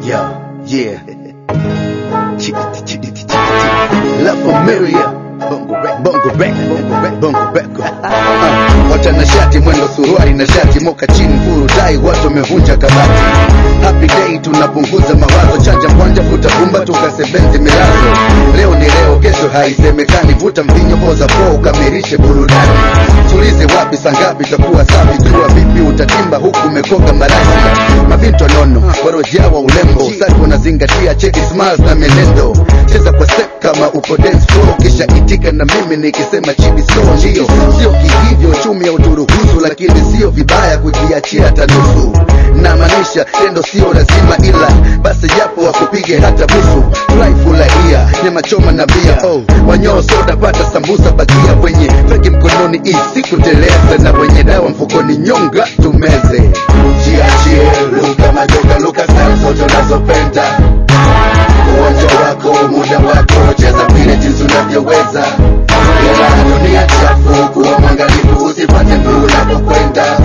Yeah, yeah. Chickity, chickity, chickity. La familia. Bongo rap, bongo rap, bongo rap, bongo rap. Uh, watanashati mwendo suruali na shati moka chini furu dai watu wamevunja kabati. Happy day tunapunguza mawazo chanja mwanja vuta bumba tukasebenzi milazo. Leo ni leo kesho haisemekani vuta mvinyo poza po ukamilishe burudani. Tulize wapi sangapi takuwa safi jua vipi utatimba huku umekoka marasi. Mavinto nono warojawa ulembo usafi unazingatia cheki smiles na menendo. Cheza kwa step kama uko dance floor kisha itika na mimi nikisema chibi so ndio sio kihivyo chumi ya uturuhusu lakini sio vibaya kujiachia hata nusu namaanisha tendo sio lazima ila basi japo wakupige hata busu fly furahia nyama choma na bia oh wanyoo soda pata sambusa bakia wenye feki mkononi isikuteleza na wenye dawa mfukoni nyonga tumeze jiachie luka majoka luka style zote unazopenda uwanja wako muda wako cheza vile jinsi unavyoweza ila dunia chafu kuwa mwangalifu usipate mguu unapokwenda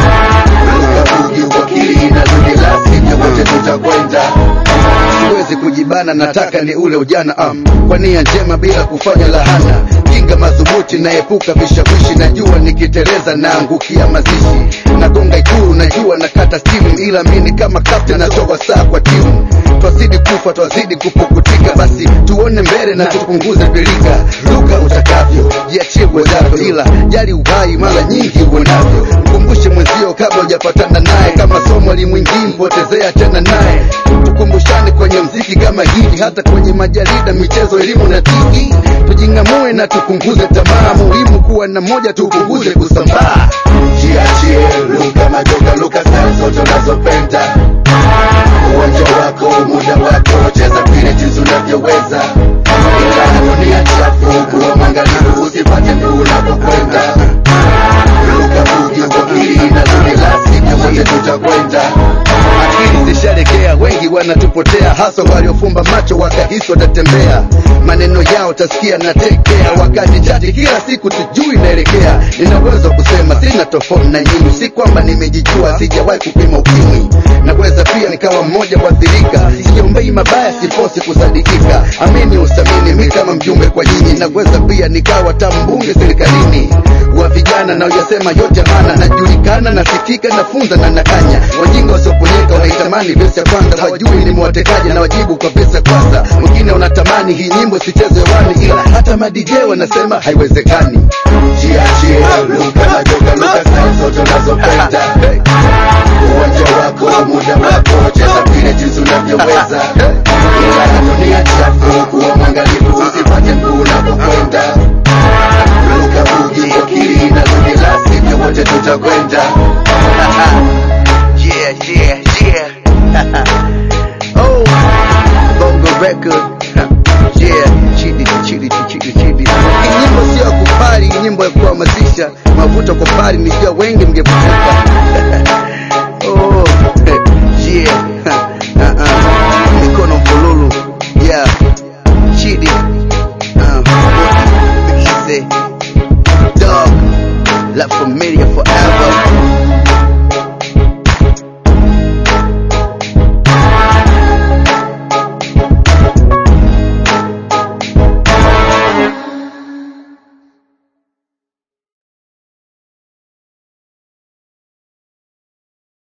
luka bugi wakili na zudi la sivyo wote tutakwenda siwezi kujibana nataka ni ule ujana um, kwa nia njema bila kufanya lahana kinga madhubuti naepuka vishawishi najua nikiteleza naangukia mazishi nagonga ikulu najua nakata stimu ila mini kama kapten natoa saa kwa timu twazidi kufa twazidi kupukutika basi tuone mbele na tupunguze pilika luka utakavyo jiachie uwezavyo ila jali uhai mara nyingi uonavyo mkumbushe mwenzio kabla hujapatana naye kama somo limwingii mpotezea tena naye tukumbushane kwenye mziki kama hivi hata kwenye majarida michezo elimu na tv tujingamue na tupunguze tamaa muhimu kuwa na moja tupunguze kusambaa jiachie luka majoka luka style zote unazopenda uwanja wako muda wako cheza vile jinsi unavyoweza ila dunia chafu kuwa mwangalifu usipate mguu unapokwenda luka bugi wakili na zuri la sivyo wote tutakwenda akili zisharekea wengi wanatupotea hasa waliofumba macho wakahisi watatembea maneno yao tasikia na tekea wakati chati kila siku tujui naelekea nina uwezo wa kusema sina tofauti na nyinyi si kwamba nimejijua sijawahi kupima ukimwi naweza pia nikawa mmoja kuathirika siombei mabaya siposi kusadikika amini usamini mi kama mjumbe kwa nyinyi naweza pia nikawa tambunge serikalini wa vijana na uyasema yote maana najulikana nasikika nafunza na nakanya wajinga wasioponyeka wanaitamani vesi ya kwanza wajui nimewatekaje na wajibu kwa vesi ya kwanza mwingine unatamani hii nyimbo sicheze hewani ila hata madj wanasema haiwezekani jiachie luka majoka luka style zote unazopenda uwanja wako muda wako cheza vile jinsi unavyoweza ila dunia chafu kuwa mwangalifu usipate mguu unapokwenda luka bugi wakili na zuri la sivyo wote tutakwenda yeah, yeah, yeah. oh, bongo record yeah, chidi chidi chidi chidi. Hii nyimbo sio ya kupari, hii nyimbo ya kuhamasisha. Mavuto kwa pari, nijua wengi mngevutika.